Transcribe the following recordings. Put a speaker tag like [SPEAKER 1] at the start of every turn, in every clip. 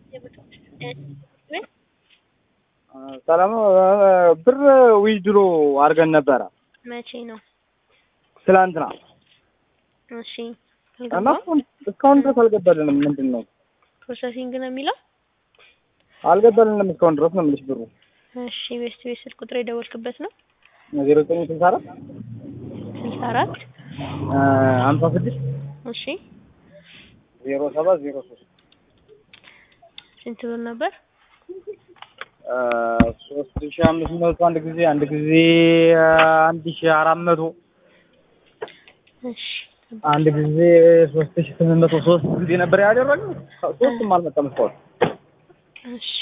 [SPEAKER 1] ሰላም ነው። ብር ዊዝድሮ አድርገን ነበረ
[SPEAKER 2] መቼ ነው?
[SPEAKER 1] ትላንትና
[SPEAKER 2] እሺ
[SPEAKER 1] እና
[SPEAKER 2] አልገባም።
[SPEAKER 1] እስካሁን ድረስ አልገባልንም። ምንድን ነው
[SPEAKER 2] ፕሮሰሲንግ ነው የሚለው።
[SPEAKER 1] አልገባልንም እስካሁን ድረስ ነው የምልሽ። ብሩ
[SPEAKER 2] እሺ ቤስት ቤት ስልክ ቁጥር የደወልክበት ነው?
[SPEAKER 1] ዜሮ ዘጠኝ ስልሳ አራት
[SPEAKER 2] ስልሳ አራት
[SPEAKER 1] ሀምሳ ስድስት
[SPEAKER 2] እሺ
[SPEAKER 1] ዜሮ ሰባት ዜሮ ሶስት
[SPEAKER 2] ስንት ብር ነበር?
[SPEAKER 1] ሶስት ሺ አምስት መቶ አንድ ጊዜ አንድ ጊዜ አንድ ሺ አራት መቶ
[SPEAKER 2] እሺ
[SPEAKER 1] አንድ ጊዜ ሶስት ሺ ስምንት መቶ ሶስት ጊዜ ነበር ያደረግነው። ሶስቱም አልመጣም እስካሁን።
[SPEAKER 2] እሺ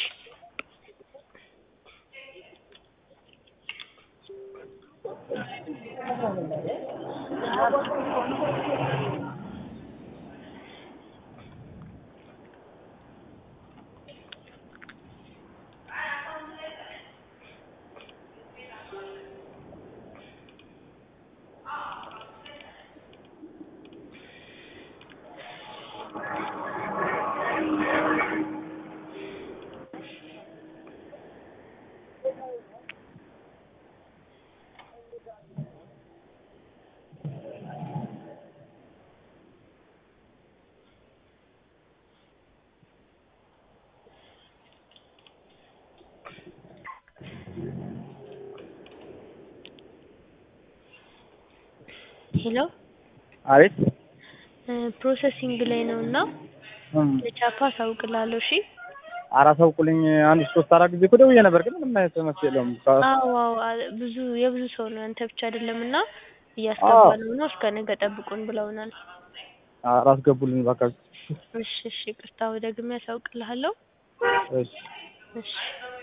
[SPEAKER 2] ሄሎ
[SPEAKER 1] አቤት
[SPEAKER 2] ፕሮሰሲንግ ላይ ነው እና
[SPEAKER 1] እም፣
[SPEAKER 2] ለቻፓ አሳውቅላለሁ። እሺ
[SPEAKER 1] አራሳውቁልኝ አንድ ሶስት አራት ጊዜ እኮ ደውዬ ነበር፣ ግን ምንም አይነት መፍትሄ የለውም።
[SPEAKER 2] አዎ አዎ አ- ብዙ የብዙ ሰው ነው ያንተ ብቻ አይደለም እና እያስገባነው ነው እስከ ነገ ጠብቁን ብለውናል።
[SPEAKER 1] አራስገቡልኝ እባካችሁ።
[SPEAKER 2] እሺ እሺ ቅርታ ደግሜ ያሳውቅልሃለሁ።
[SPEAKER 1] እሺ
[SPEAKER 2] እሺ